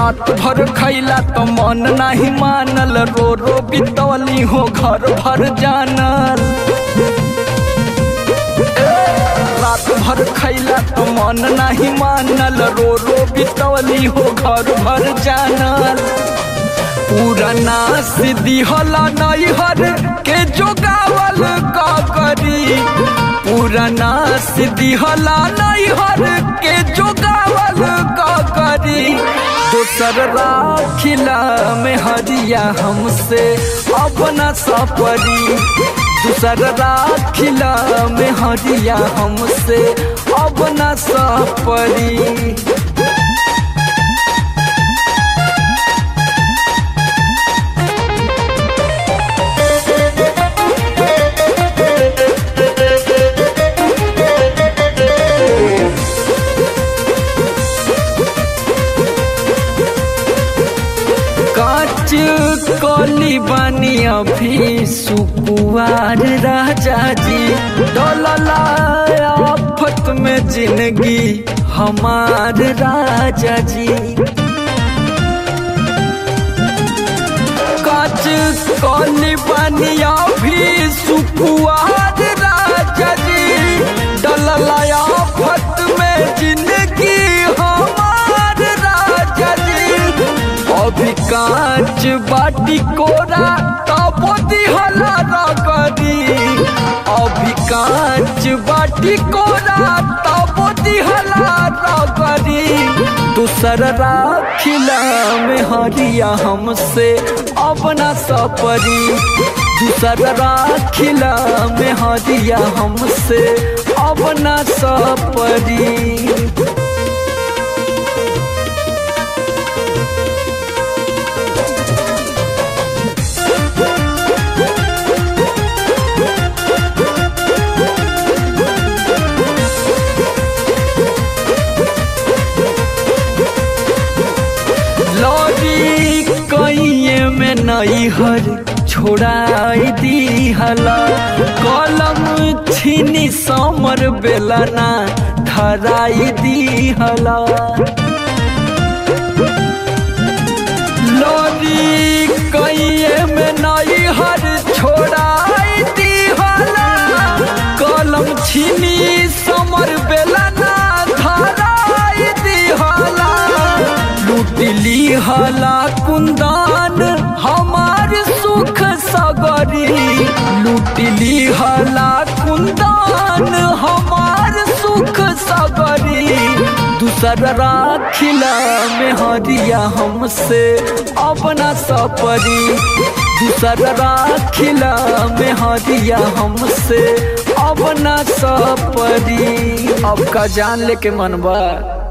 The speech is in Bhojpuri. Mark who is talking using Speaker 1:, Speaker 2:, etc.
Speaker 1: रात भर खैला तो मन नहीं मानल रो रो बितौली हो घर भर जानल रात भर खैला तो मन नहीं मानल रो रो बितौली हो घर भर जानल पुराना सिद्धि होला नैहर के जोगावल का करी पुराना सिद्धि होला नैहर के जोगावल का करी दोसर राखिला में हरिया हमसे अपना सपरी दूसर राखिला में हरिया हमसे अपना सपरी काच कली बनी अभी सुकुआर राजा जी डोलला आफत में जिंदगी हमार राजा जी काच कली बनी अभी सुकुआर राजा जी डोलला आफत में जिंदगी हमार राजा जी अभी कांच बाटी कोरा तबो दिहला रगरी अभी कांच बाटी कोरा तबो दिहला रगरी दूसर राखिला में हरिया हमसे अपना सपरी दूसर राखिला में हरिया हमसे अपना सपरी लौरी कइये में नैहर छोड़ाई दी हला कलम छीनी समर बेलना धराई दी हला लौरी कइये में नैहर छोड़ाई दी हला कलम छीनी समर बेलना धराई दी हला लूटली हला कुंदान हमार सुख सगरी लूटली हला कुंदान हमार सुख सगरी दूसर राखिला में हरिया हमसे अपना सपरी दूसर राखिला में हरिया हमसे अपना सपरी अब का जान लेके मनबा